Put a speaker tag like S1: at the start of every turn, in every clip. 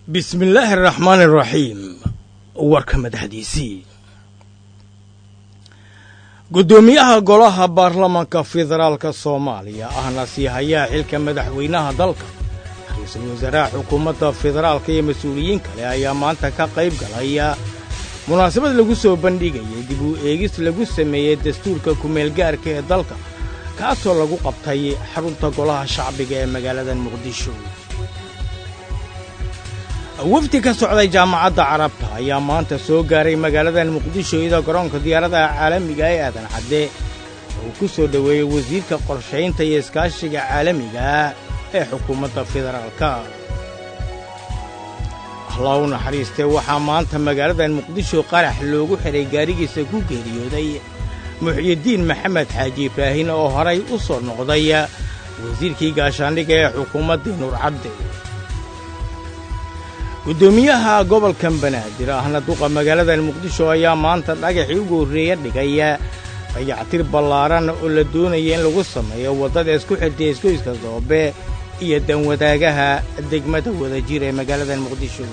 S1: bismillaahi araxmaani araxiim warka madaxdiisii guddoomiyaha golaha baarlamanka federaalka soomaaliya ahna sii hayaa xilka madaxweynaha dalka ra-iisul wasaaraha xukuumadda federaalka iyo mas-uuliyiin kale ayaa maanta ka qayb galaya munaasabad lagu soo bandhigayay dib u eegis lagu sameeyey dastuurka kumeelgaarka ee dalka kaasoo lagu qabtay xarunta golaha shacbiga ee magaalada muqdisho wafdi ka socday jaamacadda carabta ayaa maanta soo gaaray magaaladan muqdisho iyadoo garoonka diyaaradaha caalamiga ee aadan cadde uu ku soo dhoweeyey wasiirka qorshaynta iyo iskaashiga caalamiga ee xukuumadda federaalka allah u naxariistee waxaa maanta magaaladan muqdisho qarax loogu xidhay gaarigiisa ku geeriyooday muxyidiin maxamed xaaji ibraahin oo horay u soo noqday wasiirkii gaashaandhiga ee xukuumaddii nuur cabde guddoomiyaha gobolkan banaadir ahna duqa magaaladan muqdisho ayaa maanta dhagaxii ugu horreeya dhigay dayactir ballaaran oo la doonaya in lagu sameeyo waddada isku xirtay isgoyska doobe iyo danwadaagaha degmada wadajir ee magaaladan muqdisho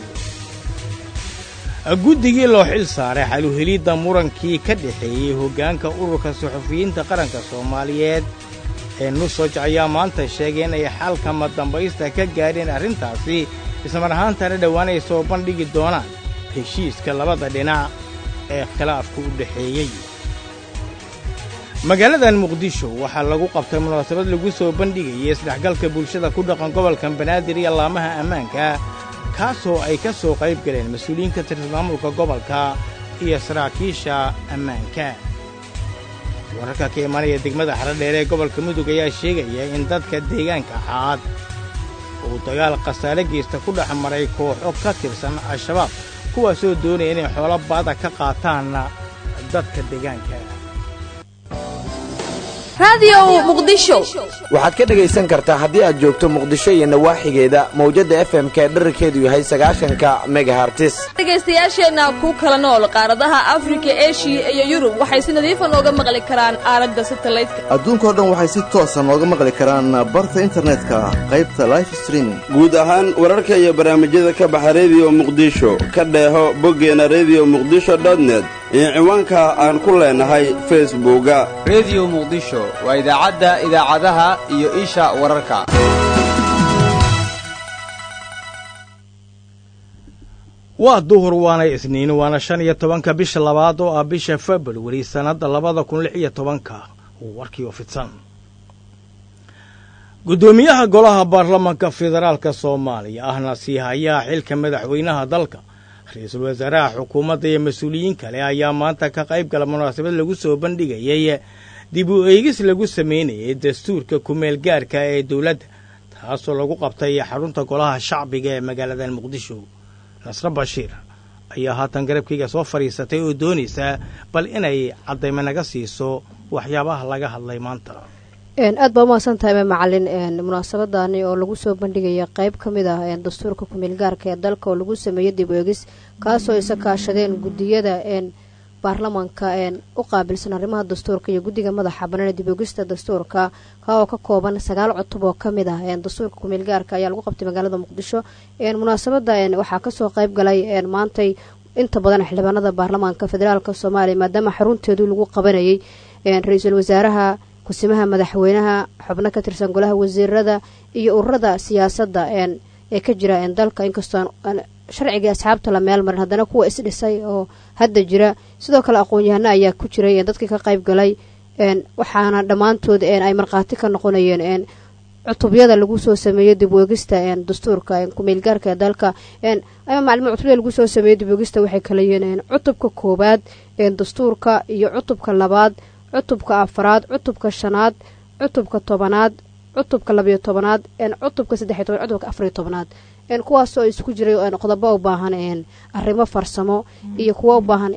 S1: guddigii loo xil saaray xaluhelidda murankii ka dhexeeyey hoggaanka ururka suxufiyiinta qaranka soomaaliyeed ee nusoj ayaa maanta sheegay inay xalkama dambaysta ka gaadheen arrintaasi ismar ahaantana dhowaan ay soo bandhigi doonaan heshiiska labada dhinac ee khilaafka u dhexeeyey magaaladan muqdisho waxaa lagu qabtay munaasabad lagu soo bandhigayay isdhexgalka bulshada ku dhaqan gobolkan banaadir iyo laamaha ammaanka kaasoo ay ka soo qayb galeen mas-uuliyiin ka tirsan maamulka gobolka iyo saraakiisha ammaanka wararka ka imanaya degmada xaradheer ee gobolka mudug ayaa sheegaya in dadka deegaanka caad uu dagaal khasaare geysta ku dhex maray kooxo ka tirsan al-shabaab kuwaasoo doonaya inay xoolo baada ka qaataan dadka deegaanka
S2: waxaad ka dhegaysan kartaa haddii aad joogto muqdisho iyo nawaaxigeeda mawjadda f m ka dherarkeedu yahay sagaashanka megahartis
S3: dhegaystayaasheenna ku kala nool qaaradaha afrika eshiya iyo yurub waxay si nadiifa nooga maqli karaan aalada satalaydka
S4: adduunkao dhan waxay si toosa nooga maqli karaan barta internetka qaybta life streaming
S5: guud ahaan wararka iyo barnaamijyada ka baxa rediyo muqdisho ka dheeho boggeena rediyo muqdisho dotnet iyo ciwaanka aan ku leenahay facebooka
S6: rediyo muqdisho waa idaacadda idaacadaha iyo isha wararka
S1: waa duhur waana isniin waana shan iyo tobanka bisha labaad oo ah bisha februari sannadda labada kun lix iyo tobanka warkii oo fidsan guddoomiyaha golaha baarlamanka federaalka soomaaliya ahna sii hayaa xilka madaxweynaha dalka ra-iisul wasaaraha xukuumadda iyo mas-uuliyiin kale ayaa maanta ka qayb gala munaasabad lagu soo bandhigayay dib u eegis lagu samaynayay dastuurka kumeel gaarka ee dowladda taasoo lagu qabtay xarunta golaha shacbiga ee magaalada muqdisho nasre bashiir ayaa haatan garabkayga soo fadhiisatay oo doonaysa bal inay caddayma naga siiso waxyaabaha laga hadlay maanta
S7: aad baa umahadsan tahay macalin munaasabadani oo lagu soo bandhigaya qeyb ka mid ah dastuurka kumeel gaarka ee dalka oo lagu sameeyey dib eegis kaasoo isa kaashadeen gudiyada baarlamanka u qaabilsan arrimaha dastuurka iyo guddiga madaxa banaan dib eegista dastuurka ka oo ka kooban sagaal cutub oo kamid ah dastuurka kumeel gaarka ayaa lagu qabtay magaalada muqdisho munaasabada waxaa kasoo qeyb galay maantay inta badan xildhibaanada baarlamaanka federaalk soomaaliya maadaama xarunteedu lagu qabanayay ra-iisul wasaaraha kusimaha madaxweynaha xubno ka tirsan golaha wasiirada iyo ururada siyaasadda ee ka jira dalka inkastoo sharcigii asxaabta la meel marin haddana kuwa isdhisay oo hadda jira sidoo kale aqoon-yahano ayaa ku jiray dadkii ka qayb galay waxaana dhammaantood ay markhaati ka noqonayeen cutubyada lagu soo sameeyo dib weegista dastuurka kumeelgaarka ee dalka ama maclimo cutubyada lagu soo sameeyo dib weegista waxay kala yihiin cutubka koowaad dastuurka iyo cutubka labaad cutubka afaraad cutubka shanaad cutubka tobanaad cutubka labayo tobanaad cutubka saddexiy toban cutubka afariyo tobanaad kuwaasoo isku jiray qodobo u baahan arrimo farsamo iyo kuwo u baahan in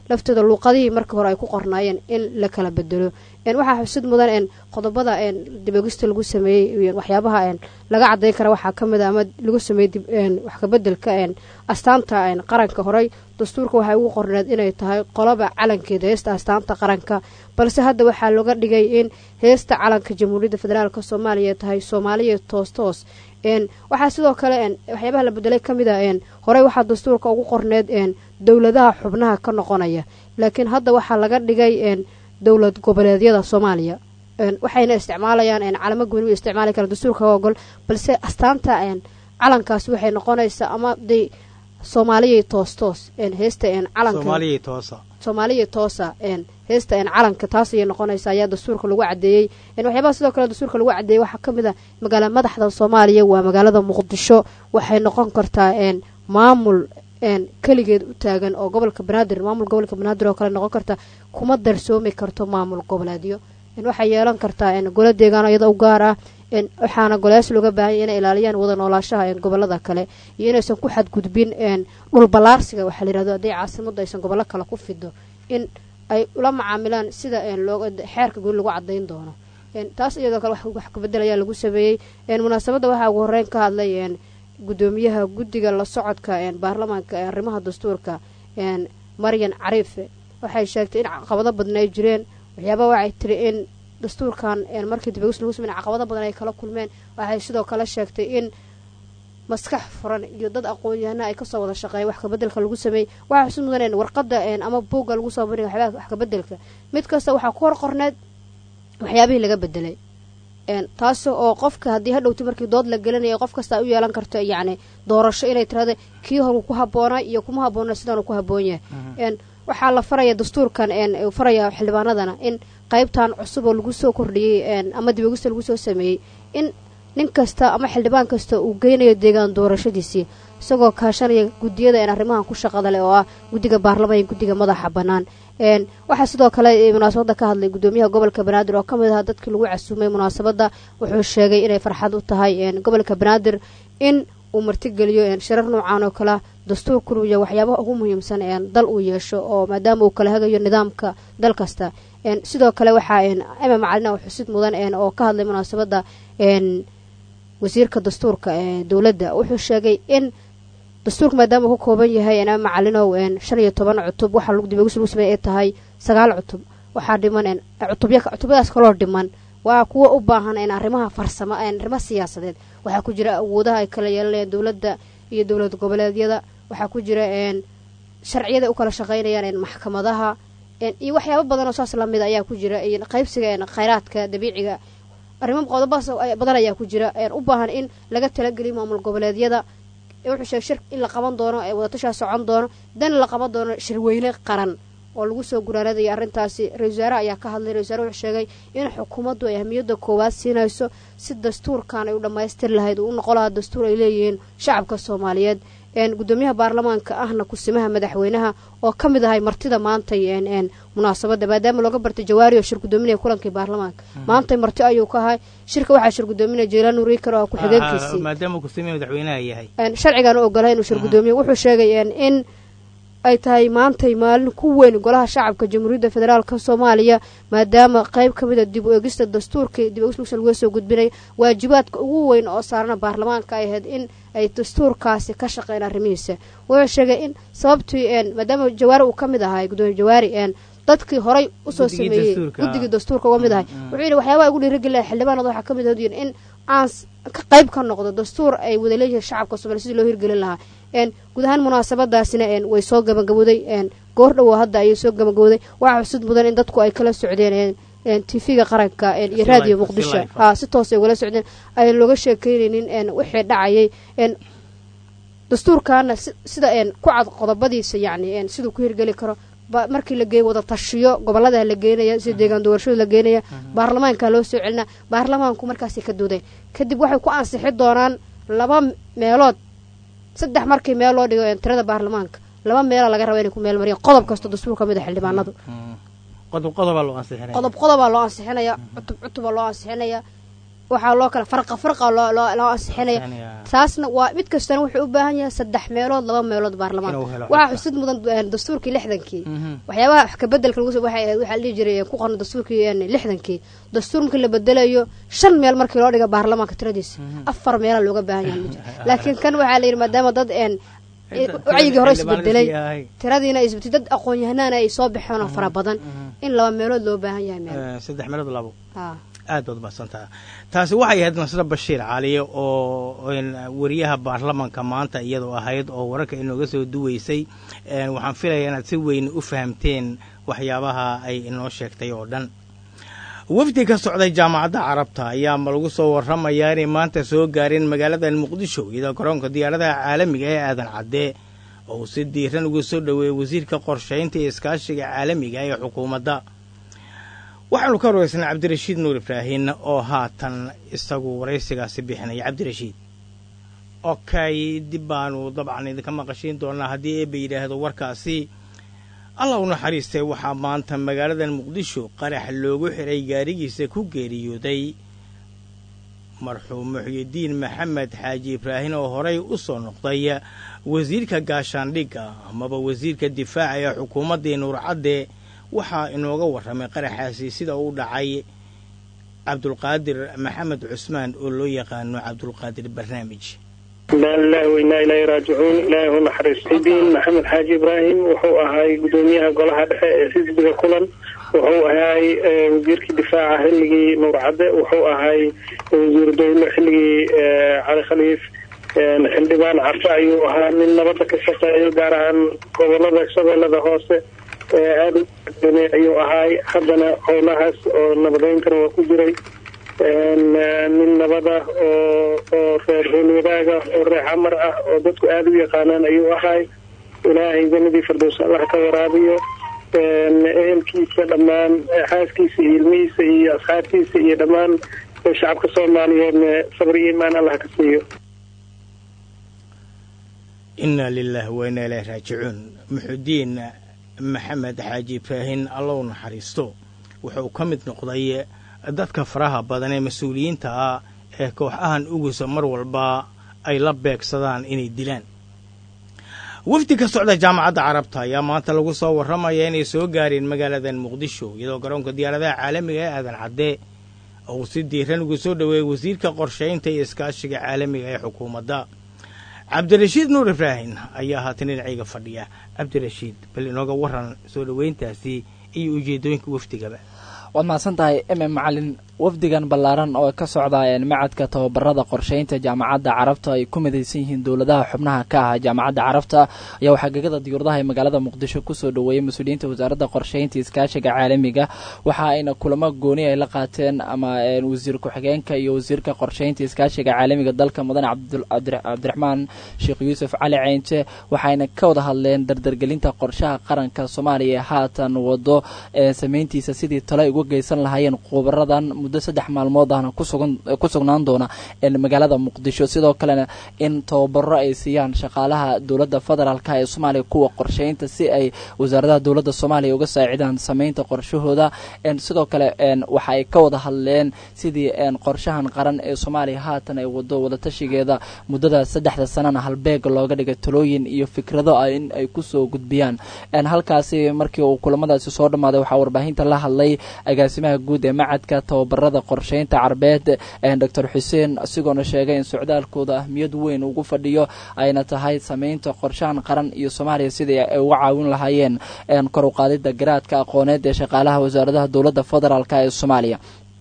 S7: laftooda luuqadihii markii hore ay ku qornaayeen in la kala bedelo waxaa xusid mudan qodobada dibogista lagu sameeyey waxyaabaha laga cadayn kara waxaa kamid a ama lagu sameeyey wax kabedelka astaanta qaranka horey dastuurka waxay ugu qorneed inay tahay qoloba calankeeda heesta astaanta qaranka balse hadda waxaa looga dhigay in heesta calanka jamhuuriyadda federaalk soomaaliya tahay soomaaliya toostoos waxaa sidoo kale waxyaabaha la bedelay kamid a horey waxaa dastuurka ugu qorneed dowladaha xubnaha ka noqonaya laakiin hadda waxaa laga dhigay dowlad goboleedyada soomaaliya waxayna isticmaalayaan calamo gooni isticmaali kara dastuurka ogol balse astaanta calankaas waxay noqonaysaa ama de soomaaliya toostoos heesta calansomaaliya toosa heesta calanka taas ayay noqonaysa ayaa dastuurka lagu cadeeyey waxyaabaha sidoo kale dastuurka lagu cadeeyey waxaa kamid a magaala madaxda soomaaliya waa magaalada muqdisho waxay noqon kartaa maamul keligeed u taagan oo gobolka banaadir maamul gobolka banaadir oo kale noqon karta kuma darsoomi karto maamul goboleedyo waxay yeelan kartaa golo deegaan iyada u gaar ah waxaana golayaas looga baahanya inay ilaaliyaan wada noolaashaha gobolada kale iyo inaysan ku xadgudbin dhul ballaarsiga waxaa layirahdo haddii caasimadu aysan gobollo kale ku fido in ay ula macaamilaan sida xeerka guri lagu cadayn doono taas iyadoo kale wax kabedelayaa lagu sameeyey munaasabadda waxaa ugu horeyn ka hadlay gudoomiyaha guddiga la socodka baarlamaanka ee arrimaha dastuurka maryan cariife waxay sheegtay in caqabado badan ay jireen waxyaabaa waxay tiri in dastuurkan markii dibagis lagu samey caqabado badan ay kala kulmeen waxay sidoo kale sheegtay in maskax furan iyo dad aqoon-yahana ay kasoo wada shaqeeya wax kabedelka lagu sameeyey waxaa xusid mudan warqada ama buugga lagu soo bandhiga waxyaabaha wax kabedelka mid kasta waxaa ku hor qorneed waxyaabihii laga bedelay taas oo qofka haddii hadhowti markii dood la gelinaya qof kasta u yeelan karto yacni doorasho inay tirahda kii horu ku habboonaa iyo kuma habboona sidaanu ku habboon yahay waxaa la faraya dastuurkan faraya xildhibaanadana in qaybtan cusub oo lagu soo kordhiyey ama dibogista lagu soo sameeyey in nin kasta ama xildhibaan kasta uu geynayo deegaan doorashadiisii isagoo kaashanaya guddiyada arrimahan ku shaqada leh oo ah guddiga baarlamaan iyo guddiga madaxa bannaan waxaa sidoo kale munaasabadda ka hadlay gudoomiyaha gobolka banaadir oo ka mid aha dadkii lagu casuumay munaasabadda wuxuu sheegay inay farxad u tahay gobolka banaadir in uu martigeliyo shirar noocaan oo kalea dastuurkunu iyo waxyaabaha ugu muhiimsan dal uu yeesho oo maadaama uu kala hagayo nidaamka dal kasta sidoo kale waxaa ima macalina oo xusid mudan oo ka hadlay munaasabadda wasiirka dastuurka ee dowladda wuxuu sheegay in dastuurka maadaama uu ka kooban yahay ima macalinow shan iyo toban cutub waxaa dibagis lagu sameey ay tahay sagaal cutub waxaa dhiman cutubyadaas kaloo dhiman waa kuwa u baahan arrimaha farsamo arrimaha siyaasadeed waxaa ku jira awoodaha ay kala yeelanayaan dowladda iyo dowlad goboleedyada waxaa ku jira sharciyada u kala shaqaynayaan maxkamadaha iyo waxyaabo badan oo saas lamid ayaa ku jira qaybsiga khayraadka dabiiciga arrimo qodobaas badan ayaa ku jira u baahan in laga talageliyo maamul goboleedyada wuxuu sheegay shir in la qaban doono wadatashaa socon doono dan la qaban doono shirweyne qaran oo lagu soo guraanadayo arrintaasi ra-isul wasaare ayaa ka hadlay ra-isul wasaare wuxuu sheegay in xukuumaddu ay ahmiyadda koowaad siinayso si dastuurkan ay u dhammaystiri lahayd uu u noqon lahaa dastuur ay leeyihiin shacabka soomaaliyeed gudoomiyaha baarlamaanka ahna kusimaha madaxweynaha oo ka mid ahay martida maantay munaasabadda maadaama looga bartay jawaari oo shir gudoominaya kulankii baarlamaanka maantay marti ayuu ka ahay shirka waxaa shir gudoominaya jeylaan uriikar oo ku-xigeenkiisii
S1: maadaama kusimaha madaxweynaha yahay
S7: sharcigan u ogolay inuu shir gudoomiye wuxuu sheegay in ay tahay maantay maalin ku weyn golaha shacabka jamhuuriyadda federaalka soomaaliya maadaama qayb ka mid a dib u egista dastuurkii dib egis laga soo gudbinaya waajibaadka ugu weyn oo saarana baarlamaanka ay ahayd in ay dastuurkaasi ka shaqeyn arrimihiisa wuxuu sheegay in sababtii maadaama jawaari uu ka mid ahay gudoomiye jawaari dadkii horay usoo sameeyey guddigii dastuurka uga mid ahay wuxuu yidhi waxyaabaha ugu dhiirigelina xildhibaanada waxaa ka mid ahod in aan ka qayb ka noqdo dastuur ay wada leeyihiin shacabka soomaliya sidii loo hirgelin lahaa guud ahaan munaasabadaasina way soo gabagabowday goor dhowo hadda ayay soo gabagabowday waxaa xusud mudan in dadku ay kala socdeen tv-ga qaranka iyo raadiyo muqdisho ha si toos ay ugala socdeen ayaan looga sheekeynaynin wixii dhacayay dastuurkaana sida ku cad qodobadiisa yacni siduu ku hirgeli karo markii la geey wada tashiyo gobolada la geenaya sida deegaan doorashada la geenaya baarlamaanka loo soo celina baarlamaanku markaasay ka doodeen kadib waxay ku ansixi doonaan laba meelood saddex markii meel loo dhigo tirada baarlamaanka laba meela laga raba inay ku meel mariyaan qodob kasta dastuur ka mid a xildhibaanadu
S1: qodob qodobaa loo ansixinaya
S7: qodob qodobaa loo ansixinaya cutub cutubaa loo ansixinaya waxaa loo kala farqa farqa loo loo loo ansixinaya taasna waa mid kastana wuxuu u baahan yahay saddex meelood laba meelood baarlamaanka
S1: Inuu helo
S7: waxaa
S1: codka.
S7: xusid mudan een, dastuurkii lixdankii waxyaabaha wax ka bedelka lagu waxay ahayd waxaa la dhihi jiray ku qoran dastuurkii een, lixdankii dastuur markii la bedelayo shan meel markii loo dhiga baarlamaanka tiradiisa afar meela looga baahan yahay ma jiro laakiin kan waxaa la yidhi maadaama dad een wacyigii hore isbedelay tiradiina ay isbetay dad aqoon-yahanaana ay soo baxeen oo fara badan in laba meelood loo baahan yahay meel
S1: Eh, saddex meelood labo
S7: haa
S1: aad baad mahadsantaha taasi waxay ahayd nasre bashiir cali oo een, wariyaha baarlamanka maanta iyadoo ahayd oo wararka inooga soo duweysay een, waxaan filayaa inaad si weyn u fahamteen waxyaabaha ay inoo sheegtay oo dhan wafdi ka socday jaamacadda carabta ayaa ma lagu soo warramayaa inay maanta soo gaareen magaalada muqdisho iyadoo garoonka diyaaradaha caalamiga ee aadan cadde oo uu si diiran ugu soo dhoweeyey wasiirka qorshaynta iyo iskaashiga caalamiga ee xukuumadda waxaanu ka warweysnay cabdirashiid nuur ibraahin oo haatan isagu waraysigaasi bixinaya cabdirashiid okay dib baanu dabcan idinka maqashiin doonaa haddii eeba yidhaahdo warkaasi allah u naxariistay waxaa maanta magaalada muqdisho qarax loogu xiray gaarigiisa ku geeriyooday marxuum muxyidiin maxamed xaaji ibraahin oo horay u soo noqday wasiirka gaashaandhigga amaba wasiirka difaaca ee xukuumaddii nuurcadde waxaa inooga warramay qaraxaasi sida uu dhacay cabdulqaadir maxamed cusmaan oo loo yaqaano cabdulqaadir barnaamij
S8: inaa lilahi wainaa ilaahi raajicuun ilaahi hu naxariistidiin maxamed xaaji ibraahim wuxuu ahay gudoomiyaha golaha dhexe ee xisbiga kulan wuxuu ahay eh, wasiirkii difaaca xilligii nuur cadde wuxuu ahay wasiiru dowle xilligii eh, cali khaliif eh, xildhibaan carfe ayuu ahaa nin nabadda ka shaqeeyo gaar ahaan gobolada shabeellada hoose ee aada u doonay ayuu ahay haddana howlahaas oo nabadeyntana waa ku jiray een, eh, nin nabada oo oo reer hoolwadaaga oo reer xamar ah oo dadku aada u yaqaanaan ayuu ahay ilaahay jannadii firdows allah ka waraabiyo een, ehelkiisa dhammaan eh, xaaskiisa iyo ilmihiisa iyo asxaabtiisa iyo dhammaan eh, shacabka soomaaliyeedna sabr iyo iimaan allah ka siiyo
S1: inaa lilaahi wa inaa ilaahi raajicuun muxudiin maxamed xaaji ibraahin allow naxariisto wuxuu ka mid noqday dadka faraha badan ee mas-uuliyiinta ah ee kooxahan ugusa mar walba ay la beegsadaan inay dilaan wafdi ka socda jaamacadda carabta ayaa maanta lagu soo warramaya inay soo gaareen magaaladan muqdisho iyadoo garoonka diyaaradaha caalamiga ee aadan cadde uu si diiran ugu soo dhoweeyey wasiirka qorshaynta iyo iskaashiga caalamiga ee xukuumadda cabdirashiid nuur ibraahin ayaa haatan dhinacayga fadhiya cabdirashiid bal inooga waran soo dhoweyntaasi iyo ujeedooyinka wafdigaba
S9: waad mahadsan tahay eme macalin wafdigan ballaaran oo ka socda macadka tababarada qorsheynta jaamacadda carabta ay ku midaysan yihiin dowladaha xubnaha ka ah jaamacadda carabta ayaa waxaa gegada diyuuradaha ee magaalada muqdisho kusoo dhoweeyey mas-uuliyiinta wasaaradda qorsheynta iskaashiga caalamiga waxa ayna kulamo gooni ay la qaateen ama wasiir ku-xigeenka iyo wasiirka qorsheynta iskaashiga caalamiga dalka mudane cabdiraxmaan sheekh yuusuf cali ceynte waxayna ka wada hadleen dardargelinta qorshaha qaranka soomaaliya ee haatan wado sameyntiisa sidii tale uga geysan lahaayeen khubaradan muddo saddex maalmood ahna ku sugnaan doona magaalada muqdisho sidoo kalena in tababaro ay siiyaan shaqaalaha dowladda federaalk ee soomaaliya kuwa qorsheynta si ay wasaaradaha dowladda soomaaliya uga saacidaan sameynta qorshahooda sidoo kale waxa ay ka wada hadleen sidii qorshahan qaran ee soomaaliya haatan ay wado wadatashigeeda muddada saddexda sanana halbeeg looga dhigay talooyin iyo fikrado in ay kusoo gudbiyaan halkaasi markii uu kulamadaasi soo dhammaaday waxaa warbaahinta la hadlay agaasimaha guud ee macadka tababarada qorsheynta carbeed doctor xuseen isagoona sheegay in socdaalkooda ahmiyad weyn ugu fadhiyo ayna tahay sameynta qorshahan qaran iyo soomaaliya sidii ay uga caawin lahaayeen kor u qaadida garaadka aqooneed ee shaqaalaha wasaaradaha dowladda federaalk ee soomaaliya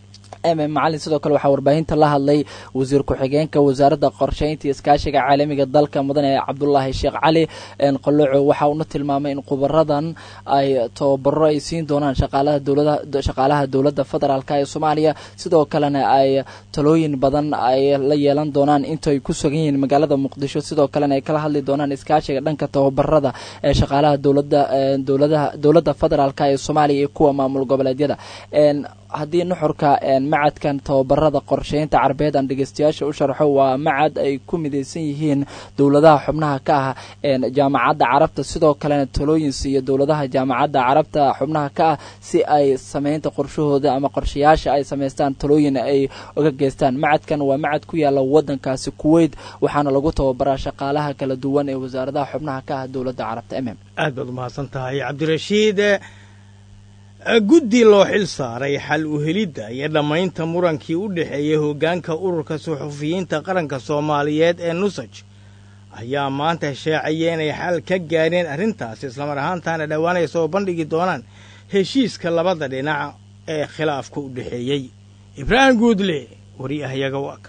S9: macalin sidoo kale waxaa warbaahinta la hadlay wasiir ku-xigeenka wasaaradda qorsheynta iskaashiga caalamiga dalka mudane cabdulaahi sheekh cali qoloco waxa uuna tilmaamay in khubaradan ay tababaro ay siin doonaan shaqaalaha dowladda federaalk ee soomaaliya sidoo kalena ay talooyin badan ay la yeelan doonaan inta ay ku sugan yihiin magaalada muqdisho sidoo kalena ay kala hadli doonaan iskaashiga dhanka tababarada ee shaqaalaha dowlada dowladaha dowladda federaalk ee soomaaliya iyo kuwa maamul goboleedyada haddii nuxurka macadkan tababarada qorsheynta carbeed aan dhegeystayaasha u sharxo waa macad ay ku midaysan yihiin dowladaha xubnaha ka ah jaamacadda carabta sidoo kalena talooyin siiyo dowladaha jaamacadda carabta xubnaha ka ah si ay sameynta qorshahooda ama qorshayaasha ay samaystaan talooyin ay uga geystaan macadkan waa macad ku yaala wadankaasi kuweyt waxaana lagu tababaraa shaqaalaha kala duwan ee wasaaradaha xubnaha ka ah dowladda carabta mm
S1: aad baad umahadsan tahay cabdirashiid guddi loo xil saaray xal u helidda iyo dhammaynta murankii u dhexeeyey hoggaanka ururka suxufiyiinta qaranka soomaaliyeed ee nusaj ayaa maanta sheecaya inay xal ka gaadheen arrintaasi islamar ahaantaana dhowaanay soo bandhigi doonaan heshiiska labada dhinac ee khilaafka u dhexeeyey ibraahim guudle wariyahayaga waaka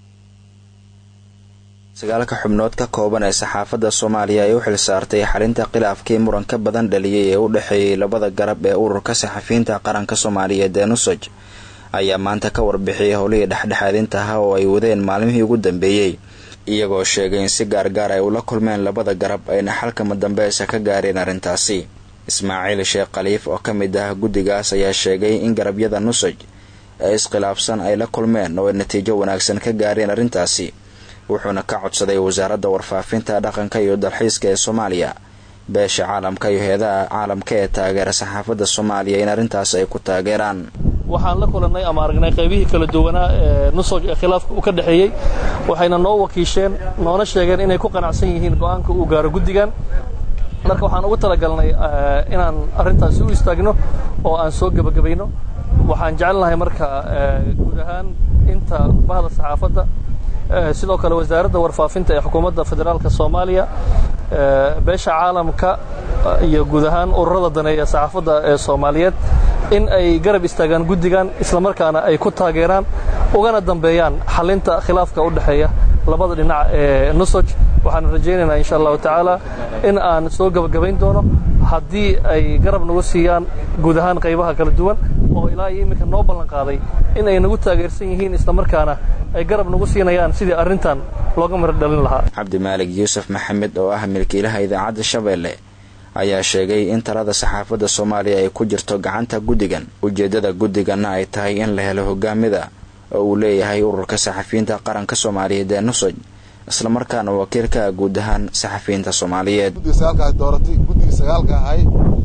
S10: sagaalka xubnood ka kooban ee saxaafadda soomaaliya ay u xil saartay xalinta khilaafkii muranka badan dhaliyey ee u dhexeeyey labada garab ee ururka saxafiyiinta qaranka soomaaliyeed ee nusaj ayaa maanta ka warbixiyay howlihii dhexdhexaadinta ah oo ay wadeen maalmihii ugu dambeeyey iyagoo sheegay in si gaargaar ay ula kulmeen labada garab ayna xalkama dambeesa ka gaareen arrintaasi ismaaciil sheekh khaliif oo ka mid ah guddigaas ayaa sheegay in garabyada nusaj ee iskhilaafsan ay la kulmeen oo ay natiijo wanaagsan ka gaareen arrintaasi wuxuuna ka codsaday wasaaradda warfaafinta dhaqanka iyo dalxiiska ee soomaaliya beesha caalamka iyo heedaha caalamka ee taageera saxaafadda soomaaliya in arrintaas ay ku taageeraan
S11: waxaan la kulannay ama aragnay qaybihii kala duwanaa ee nusoj ee khilaafka u ka dhexeeyey waxayna noo wakiisheen noona sheegeen inay ku qanacsan yihiin go'aanka uu gaaro guddigan marka waxaan ugu talagalnay inaan arrintaasi u istaagno oo aan soo gebagabayno waxaan jecelnahay marka guud ahaan inta bahda saxaafadda sidoo kale wasaaradda warfaafinta ee xukuumadda federaalka soomaaliya beesha caalamka iyo guud ahaan ururada daneeya saxaafadda ee soomaaliyeed in ay garab istaagaan guddigan islamarkaana ay ku taageeraan ugana dambeeyaan xalinta khilaafka u dhexeeya labada dhinac ee nusoj waxaan rajaynaynaa insha allahu tacaala in aan soo gebagabayn doono haddii ay garab nagu siiyaan guud ahaan qaybaha kala duwan oo ilaa iyo iminka noo ballan qaaday in ay nagu taageersan yihiin islamarkaana ay garab nagu siinayaan sidii arrintan looga mara dhalin lahaa
S10: cabdimaalig yuusuf maxamed oo ah milkiilaha idaacadda shabeelle ayaa sheegay in talada saxaafadda soomaaliya ay ku jirto gacanta guddigan ujeeddada guddiganna ay tahay in la helo hogaamida oo uu leeyahay ururka saxafiyiinta qaranka soomaaliyeed ee nusoj islamarkaana wakiil ka ah guud ahaan saxafiyiinta soomaaliyeed
S12: guddiga sagaalka ay dooratay guddigii sagaalka ahay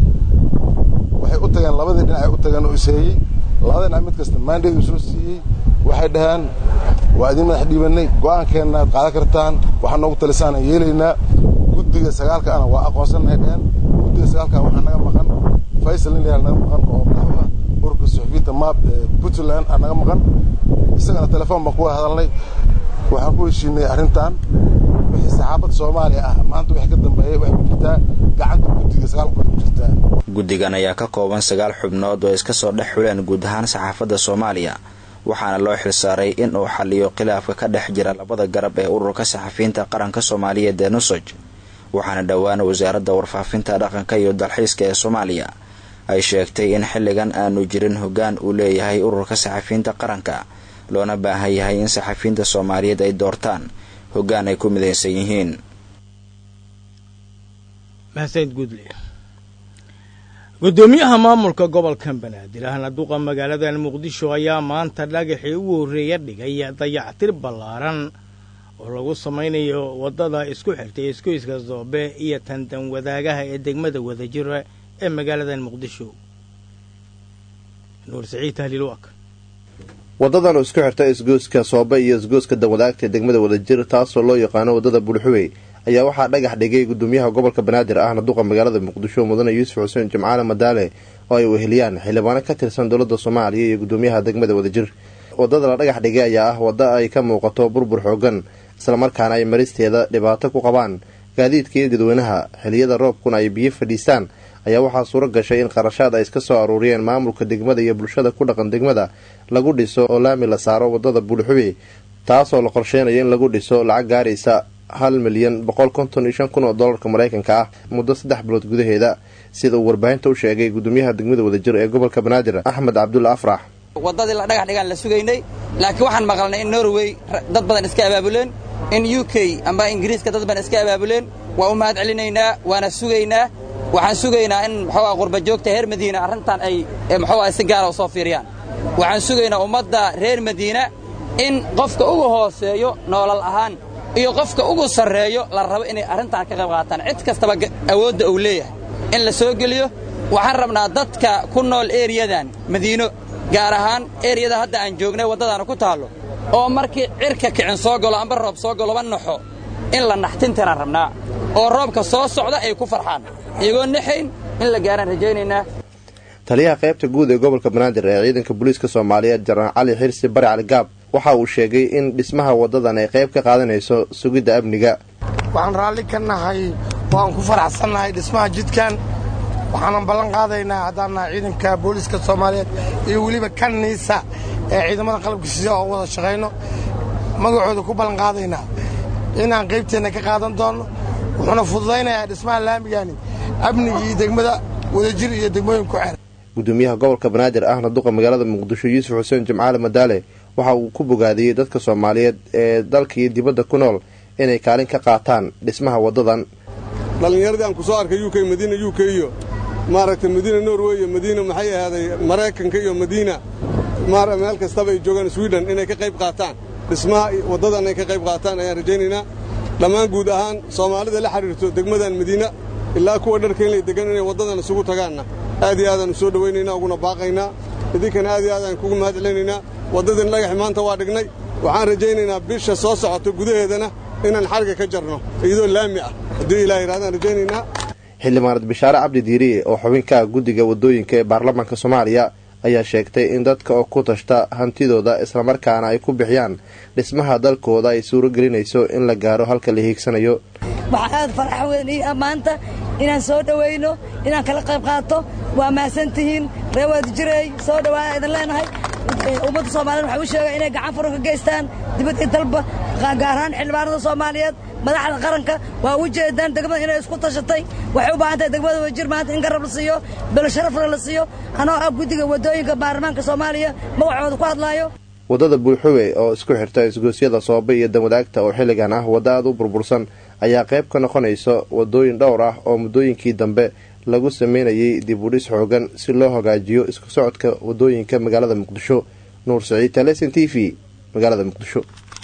S12: waxay u tageen labadii dhinac ay u tageen oo iseeyey labada dhinac mid kasta maandheed uu soo siiyey waxay dhaheen waa idin madax dhiibannay go'aankeenna aad qaadan kartaan waxaa noogu talisaan aan yeelaynaa guddiga sagaalka ana waa aqoonsannahay dhaheen guddiga sagaalka waxaa naga maqan faysal nin layaal naga maqan oo madaxda ururka suxufiyiinta maab ee puntland aa naga maqan isagana telefoon baan kuwada hadalnay waxaan ku heshiinay arrintan wixii saxaafadda soomaaliya ah maanta wixii ka dambeeyey waxay ku jirtaa gacanta guddiga sagaalka ku jirtaa
S10: guddigan ayaa ka kooban sagaal xubnood oo iska soo dhex xuleen guud ahaan saxaafadda soomaaliya waxaana loo xilsaaray in uu xaliyo khilaafka ka dhex jira labada garab ee ururka saxafiyiinta qaranka soomaaliyeed ee nusoj waxaana dhowaan wasaaradda warfaafinta dhaqanka iyo dalxiiska ee soomaaliya ay sheegtay in xilligan aanu jirin hoggaan uu leeyahay ururka saxafiyiinta qaranka loona baahan yahay in saxafiyiinta soomaaliyeed ay doortaan hoggaan ay ku midaysan yihiin
S1: mahadsanid guudle guddoomiyaha maamulka gobolka banaadir ahna duqa magaaladan muqdisho ayaa maanta dhagaxii ugu horreeya dhigay dayactir ballaaran oo lagu samaynayo waddada isku xirtay iskoyska zoobe iyo tandan wadaagaha ee degmada wadajira ee magaaladan muqdisho nuur saciid tahliil waak
S13: waddadan oo isku xirta isgooska soobe iyo isgooska danwadaagta ee degmada wadajir taasoo loo yaqaano waddada bulxuwey ayaa waxaa dhagax dhigay gudoomiyaha gobolka banaadir ahna duqa magaalada muqdisho mudane yuusuf xuseen jimcaale madaale oo ay weheliyaan xildhibaano ka tirsan dowladda soomaaliya iyo gudoomiyaha degmada wadajir waddada la dhagax dhigay ayaa ah wadda ay ka muuqato burbur xoogan islamarkaana ay maristeeda dhibaato ku qabaan gaadiidka iyo dadweynaha xiliyada roobkuna ay biyo fadhiistaan ayaa waxaa suuro gashay in qarashaad ay iska soo aruuriyeen maamulka degmada iyo bulshada ku dhaqan degmada lagu dhiso oo laami la saaro waddada bulxube taasoo la qorsheynayo in lagu dhiso lacag gaaraysa hal milyan boqol konton iyo shan kun oo dollarka maraykanka ah muddo saddex bilood gudaheeda sida uu warbaahinta u sheegay gudoomiyaha degmada wadajir ee gobolka banaadir axmed cabdulla afrax
S14: waddadii la dhagax dhigaan la sugaynay laakiin waxaan maqalnay in norway dad badan iska abaabuleen in u k amba ingiriiska dad badan iska abaabuleen waa u mahad celinaynaa waana sugaynaa waxaan sugaynaa in muxuuaa qurba joogta heer madiina arrintan ay muxuuaa si gaara u soo fiiriyaan waxaan sugaynaa ummadda reer madiina in qofka ugu hooseeyo noolal ahaan iyo qofka ugu sarreeyo la rabo inay arrintan ka qayb qaataan cid kastaba awoodda uu leeyahay in la soo geliyo waxaan rabnaa dadka ku nool eriyadan madiino gaar ahaan eriyada hadda aan joognay waddadaana ku taallo oo markii cirka kicin soo galo amba roob soo galoba naxo in la naxtintiraan rabnaa oo roobka soo socda ay ku farxaan iyagoo naxayn in la gaaraan rajaynaynaa
S13: taliyaha qaybta guud ee gobolka banaadir ee ciidanka booliiska soomaaliyeed jenaraal cali xirsi bari cali gaab waxa uu sheegay in dhismaha waddadan ay qayb ka qaadanayso sugidda amniga
S15: waxaan raalli ka nahay waan ku faraxsannahay dhismaha jidkan waxaanan ballan qaadaynaa haddaan nahay ciidanka booliiska soomaaliyeed iyo weliba kanniisa ee ciidamada qalabka sida oo wada shaqayno magacooda ku ballan qaadaynaa inaan qaybteenna ka qaadan doonno wuxuuna fududaynayaa dhismaha laamigani amnigii degmada wadajir iyo degmooyin ku xeer
S13: gudoomiyaha gobolka banaadir ahna duqa magaalada muqdisho yuusuf xuseen jimcaale madaale waxa uu ku bogaadiyey dadka soomaaliyeed ee dalka iyo dibadda ku nool inay kaalin ka qaataan dhismaha waddadan
S16: dhallinyaradii aan ku soo arkay u k madiina u k iyo maaragtay madiina norway iyo madiina maxay ahaaday maraykanka iyo madiina meel kastaba ay joogaan swiden inay ka qayb qaataan dhismaha waddadan ay ka qayb qaataan ayaan rajaynaynaa dhammaan guud ahaan soomaalida la xidhiirto degmadan madiina ilaa kuwa dharkaynlay degan inay waddadan isugu tagaanna aad iyo aadaan u soo dhowaynaynaa uguna baaqaynaa idinkana aad iyo aadaan kugu mahad celinaynaa waddadin dhagax maanta waa dhignay waxaan rajaynaynaa bisha soo socota gudaheedana inaan xarga ka jarno iyadoo laami ah haddii ilaah yidhahdaan rajaynaynaa
S13: xildhibaanad bishaare cabdi diiriye oo xubin ka ah guddiga waddooyinka ee baarlamaanka soomaaliya ayaa sheegtay in dadka oo ku tashta hantidooda islamarkaana ay ku bixiyaan dhismaha dalkooda ay suuro gelinayso in la gaaro halka la hiigsanayo
S17: waxaa aad farax weyn ii ammaanta inaan soo dhowayno inaan kala qayb qaato waa mahadsan tihiin ree waadijirey soo dhowaa idin leenahay ummadda soomaaliyed waxaa u sheega inay gacan furo ka geystaan dibad iyo dalba gaar ahaan xildhibaanada soomaaliyeed madaxda qaranka waa u jeedaan degmada inay isku tashatay waxay u baahan tahay degmada wajir maanta in garab la siiyo belo sharafna la siiyo anoo ah guddiga waddooyinka baarlamaanka soomaaliya magacooda ku hadlaayo
S13: waddada buulxuwe oo isku xirta isgoosyada soobe iyo damwadaagta oo xilligan ah wadda aad u burbursan ayaa qayb ka noqonaysa waddooyin dhowr ah oo muddooyinkii dambe lagu sameynayay dib udhis xoogan si loo hagaajiyo isku socodka waddooyinka magaalada muqdisho nuur saciid taleson t v magaalada muqdisho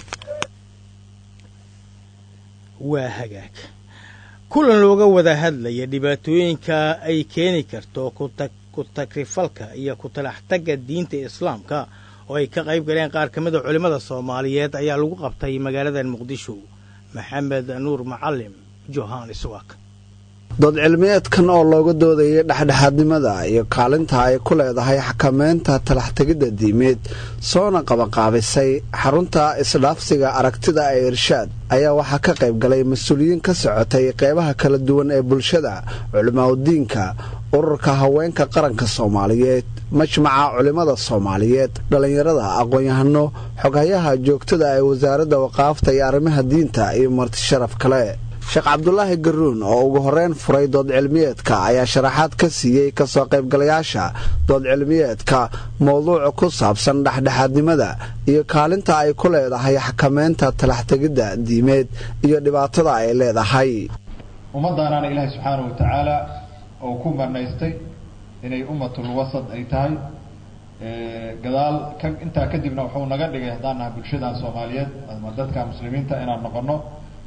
S1: waa hagaag kulan looga wada hadlaya dhibaatooyinka ay keeni karto ku tagrifalka iyo ku talaxtagga diinta islaamka oo ay ka qayb galeen qaar ka mid a culimmada soomaaliyeed ayaa lagu qabtay magaalada muqdisho maxamed nuur macalim johannes wak
S18: dood cilmiyeedkan oo looga doodayay dhexdhexaadnimada iyo kaalinta ay ku leedahay xakameynta talaxtegidda diimeed soona qabaqaabisay xarunta isdhaafsiga aragtida ee irshaad ayaa waxaa ka qayb galay mas-uuliyiin ka socotay qeybaha kala duwan ee bulshada culimaadudiinka ururka haweenka qaranka soomaaliyeed majmaca culimmada soomaaliyeed dhallinyarada aqoon-yahano xoghayaha joogtada ee wasaaradda waqaafta iyo arrimaha diinta iyo marti sharaf kale sheekh cabdulaahi garuun oo ugu horreyn furay dood cilmiyeedka ayaa sharaxaad ka siiyey kasoo qaybgalayaasha dood cilmiyeedka mowduuca ku saabsan dhexdhexaadnimada iyo kaalinta ay ku leedahay xakameynta talaxtegidda diimeed iyo dhibaatada ay leedahay
S19: ummaddaanaana ilaahay subxaanau wa tacaala oo ku manaystay inay ummatul wasad ay tahay gadaal ka intaa kadibna wuxuu naga dhigay haddaan nahay bulshadan soomaaliyeed ama dadka muslimiinta inaan noqono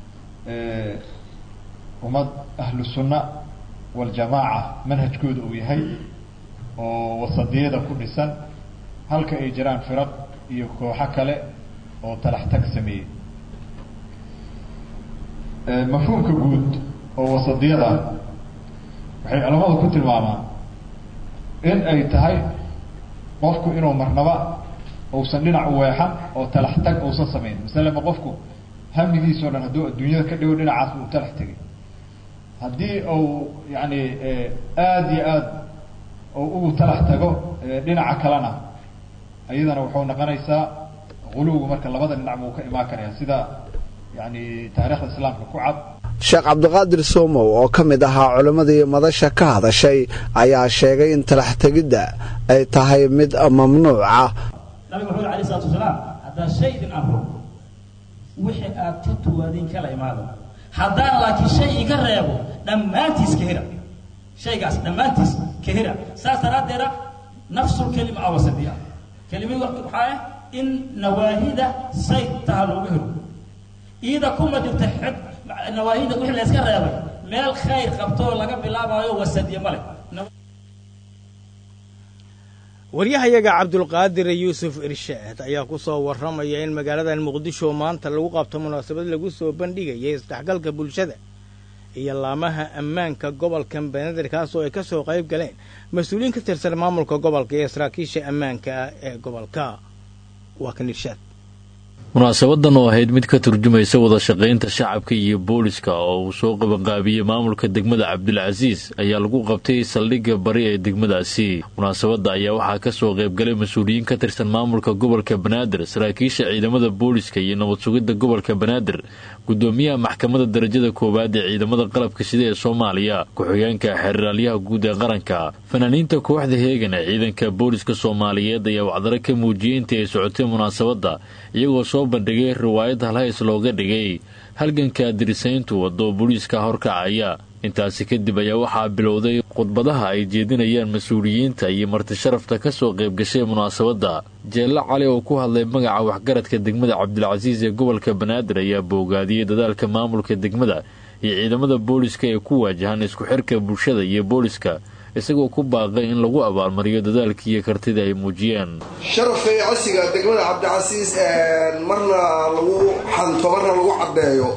S19: ummad ahlu sunna waljamaaca manhajkooda uu yahay oo wasadiyada ku dhisan halka ay jiraan firaq iyo kooxo kale oo talax tag sameeyey mafhuumka guud oo wasadiyada waxay culammadu ku tilmaamaan in ay tahay qofku inuu marnaba uusan dhinac u weexan oo talax tag uusan samayn masalema qofku hamigiisao dhan hadduu adduunyada ka dhigo dhinacaas uu talax tegay haddii uu yacni aada iyo aada ugu talax tago dhinaca kalena iyadana wuxuu noqonaysaa quluwgu marka labada dhinac buu ka imaan karaya sida yani taariikhda islaamka ku cad
S18: sheekh cabdiqaadir soomow oo ka mid ahaa culimmadii madasha ka hadashay ayaa sheegay in talax tegidda ay tahay mid mamnuuc ah
S20: nabiga wuxuu yhi alay salatu wasalaam haddaa shay idin amro wixii aad ka tuwaadin kala imaado haddaan laakiin shay iga reebo dhammaantiis ka hira shaygaas dhammaantiis ka hira saas daraaddeeda nafsul kelima awasadiya kelimad waxaa ah in nawaahida say taha looga helo iyada kuma jirta xid nawaahida wixii la iska reebay meel khayr qabtoo laga bilaabayo wasadiye male
S1: waryahayaga cabdulqaadir yuusuf irshaad ayaa ku soo warramaya in magaaladan muqdisho maanta lagu qabto munaasabad lagu soo bandhigayay isdhexgalka bulshada iyo laamaha ammaanka gobolka banaadir kaasoo ay ka soo qayb galeen mas-uuliyiin ka tirsan maamulka gobolka iyo saraakiisha ammaanka ah ee gobolka waa kan irshaad
S21: munaasabadan oo ahayd mid ka turjumaysa wada shaqaynta shacabka iyo booliska oo uu soo qabanqaabiyey maamulka degmada cabdilcasiis ayaa lagu qabtay saldhigga bari ee degmadaasi munaasabadda ayaa waxaa ka soo qaybgalay mas-uuliyiin ka tirsan maamulka gobolka banaadir saraakiisha ciidamada booliska iyo nabad sugidda gobolka banaadir gudoomiyaha maxkamadda darajada koowaad ee ciidamada qalabka sida ee soomaaliya ku-xigeenka xeeraalyaha guud ee qaranka fanaaniinta kooxda heegan ee ciidanka booliska soomaaliyeed ayaa wacdaro ka muujiyey intii ay socotay munaasabadda iyagoo soo bandhigay riwaayad halhays looga dhigay halganka dirisayntu wadoo booliiska horkacaya intaasi kadib ayaa waxaa bilowday khudbadaha ay jeedinayaan mas-uuliyiinta iyo martisharafta ka soo qayb gashay munaasabadda jeelle cali oo ku hadlay magaca waxgaradka degmada cabdilcasiis ee gobolka banaadir ayaa boogaadiyey dadaalka maamulka degmada iyo ciidamada booliska ee ku waajahan isku xirka bulshada iyo booliska isagoo ku baaqay in lagu abaalmariyo dadaalkii iyo kartida ay muujiyeen
S22: sharafay casiga degmada cabdicasiis marna lagu xanto marna lagu caddeeyo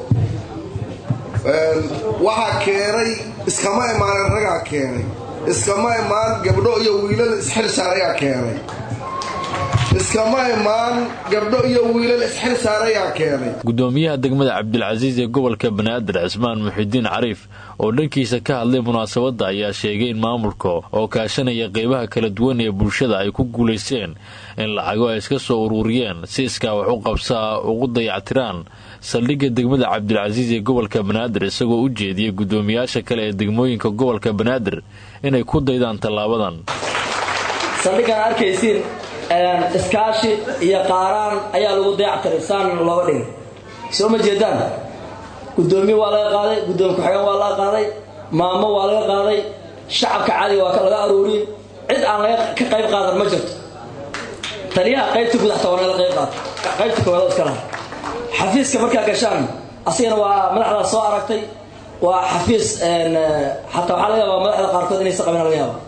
S22: waxaa keenay iskama imaanen ragaa keenay iskama imaan gabdho iyo wiilal isxil saarayaa keenay iskama imaan gabdho iyo wiilal isxil saarayaa keenay
S21: gudoomiyaha degmada cabdilcasiis ee gobolka banaadir cismaan muxidiin cariif oo dhankiisa ka hadlay munaasabadda ayaa sheegay in maamulka oo kaashanaya qeybaha kala duwan ee bulshada ay ku guulaysteen in lacago ay iska soo ururiyeen si iskaa wax u qabsaa ugu dayactiraan saldhigga degmada cabdilcasiis ee gobolka banaadir isagoo u jeediyey gudoomiyaasha kale ee degmooyinka gobolka banaadir inay ku daydaan tallaabadan
S23: saldhiggan arkaysiin iskaashi iyo qaaraan ayaa lagu dayactiray saan looga dhigay soo ma jeedaan gudoomiye waa laga qaaday gudoomiye ku-xigeen waa laga qaaday maamo waa laga qaaday shacabka caadiga waa laga aruuriyey cid aan laga ka qayb qaadan ma jirto taliyaha qaybta gudaxta waa laga qayb qaata qaybta koowaad iska laha xafiiska markaa gashaan asigana waa madaxda soo aragtay waa xafiis xataa waxaa laga yaabaa madaxda qaarkood inaysa qabin laga yaaba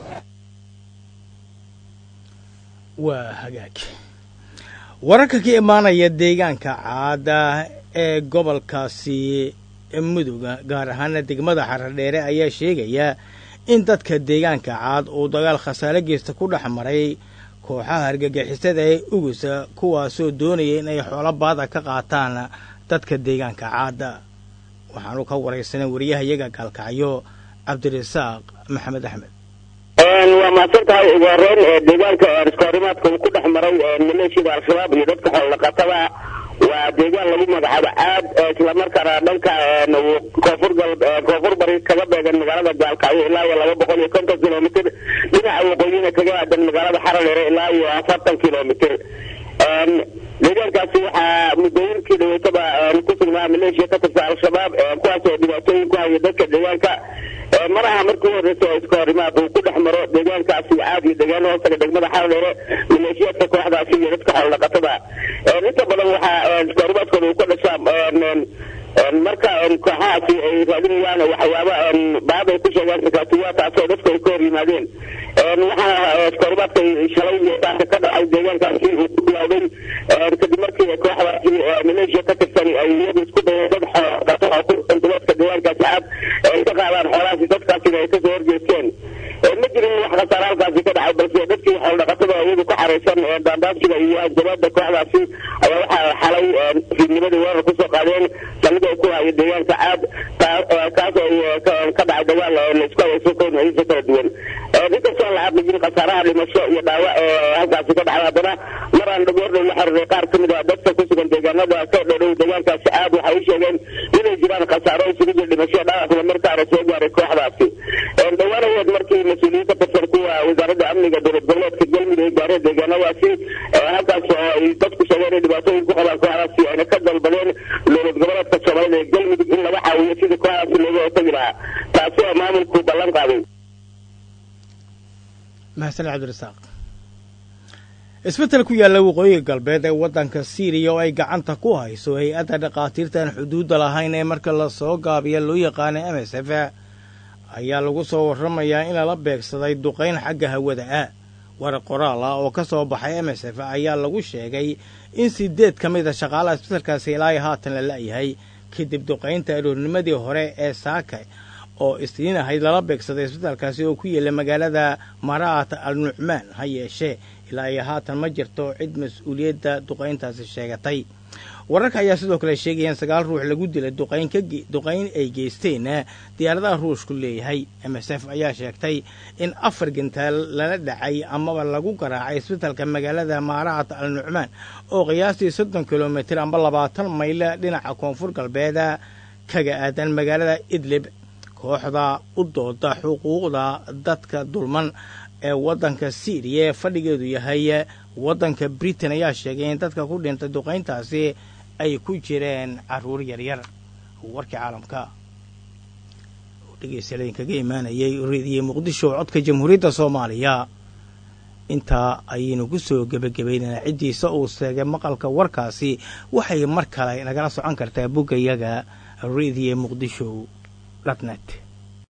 S1: waa hagaag wararka ka imaanaya deegaanka caada ee gobolkaasi muduga gaar ahaana degmada xaradheere ayaa sheegaya in dadka deegaanka caad uu dagaal khasaare geysta ku dhex maray kooxaha argagixisada ee ugusa kuwaasoo doonaya in ay xoolo baada ka qaataan dadka deegaanka caada waxaanu ka waraysanay wariyahayaga gaalkacyo cabdirasaaq maxamed axmed
S24: waa mahadsan tahay ugu horeyn deegaanka iskoorimaadka uu ku dhex maray maleeshiyada al-shabaab iyo dadka xoolodhaqatada waa deegaan lagu magacaabo caad islamarkaana dhanka koonfur koonfur bari kaga beegan magaalada gaalkacyo ilaa iyo laba boqol iyo konton kilomitr dhinaca waqooyina kaga aadan magaalada xaradheere ilaa iyo afartan kilomitr deegaankaasi waxaa muddooyinkii dhaweetaba ku sugnaa maleeshiya ka tirsan al-shabaab kuwaasoo dhibaatooyin ku haya dadka deegaanka maraha markii u horreysay oo iska horimaad uu ku dhex maro deegaankaasi caad iyo deegaano hoostaga degmada xaradheere maleeshiyaadka kooxdaasi iyo dadka xoolodhaqatada inta badan waxaa iska horimaadkooda uu ka dhashaa marka kooxahaasi ay raadinayaan waxyaaba baad ay ku sheegaan sakaatuwa taasoo dadku ay ka hor yimaadeen waxaa iskahorimaadka shalay iyo saaka ka dhacay deegaankaasi uu ku bilowday kadib markii kooxdaasi maleeshiya ka tirsan ay iyadu isku dayeen dad xoolodhaqato oo ku dhaqan duleedka deegaankaasi caad ay ka qaadaan xoolahaasi dadkaasina ay kasoo horjeesteen ma jirin wax khasaare halkaasi ka dhacay balse dadkii xoolodhaqatada iyadu ka xaraysan daandaabsiga iyo hanjabaada kooxdaasi ayaa waxaa xalay fiidnimadii weerar kusoo qaadeen saldhig ay ku hayo deegaanka caad kaas oo ka dhacay dagaal laisku hayayso kooxdiisa kala duwan inkastoo aan la xaqiijin khasaaraha dhimasho iyo dhaawac ee halkaasi ka dhacay haddana mar aan dhagoordhow la xiriiray qaar ka mid a dadka ku sugan deegaanada ka dhodhow deegaankaasi caad waxay u sheegeen inay jiraan khasaaro isugu jira dhimasho dhaawac islamarkaana soo gaaray kooxdaasi dhawaanaheed markii mas-uuliyiin ka tirsan kuwa wasaaradda amniga dowlad goboleedka galmudug ay gaareen deegaanadaasi halkaas oo ay dadku sheegeen inay dhibaatooyin ku qabaan kooxdaasi ayna ka dalbadeen dowlad goboleedka soomaalida ee galmudug in laga caawiyo sidii kooxdaasi looga hortagi lahaa taasi oo maamulku ballan qaaday
S1: mahadsan cabdirasaaq isbetel ku yaalla waqooyiga galbeed ee waddanka siiriya oo ay gacanta ku hayso hay-adda dhakhaatiirtaan xuduudda lahayn ee marka la soo gaabiya loo yaqaano m s f ayaa lagu soo warramayaa in lala beegsaday duqayn xagga hawada ah war qoraal ah oo ka soo baxay m s f ayaa lagu sheegay in sideed ka mid a shaqaalaha isbetelkaasi ilaa haatan la la'yahay kadib duqaynta aroornimadii hore ee saaka oo isniin ahayd lala beegsaday isbetelkaasi oo ku yaela magaalada maraat al nucmaan ha yeeshee ilaa iyo haatan ma jirto cid mas-uuliyadda duqayntaasi sheegatay wararka ayaa sidoo kale sheegayaan sagaal ruux lagu dilay duqayn ay geysteen diyaaradaha ruushku leeyahay m s f ayaa sheegtay in afar gantaal lala dhacay amaba lagu garaacay isbetelka magaalada maaraat al nucmaan oo qiyaastii soddon kilomitir amba labaatan mayl dhinaca koonfur galbeeda kaga aadan magaalada idlib kooxda u dooda xuquuqda dadka dulman ee waddanka siiriya ee fadhigeedu yahay waddanka britain ayaa sheegay in dadka ku dhintay duqayntaasi ay ku jireen carruur yaryar warkii caalamka dhegeystayaal idinkaga imaanayay reediye muqdisho codka jamhuuriyadda soomaaliya intaa ayaynu ku soo gebagabaynaynaa ciddiisa uu seegay maqalka warkaasi waxay mar kale nagala socon kartaa boggayaga reediye muqdisho dhatnet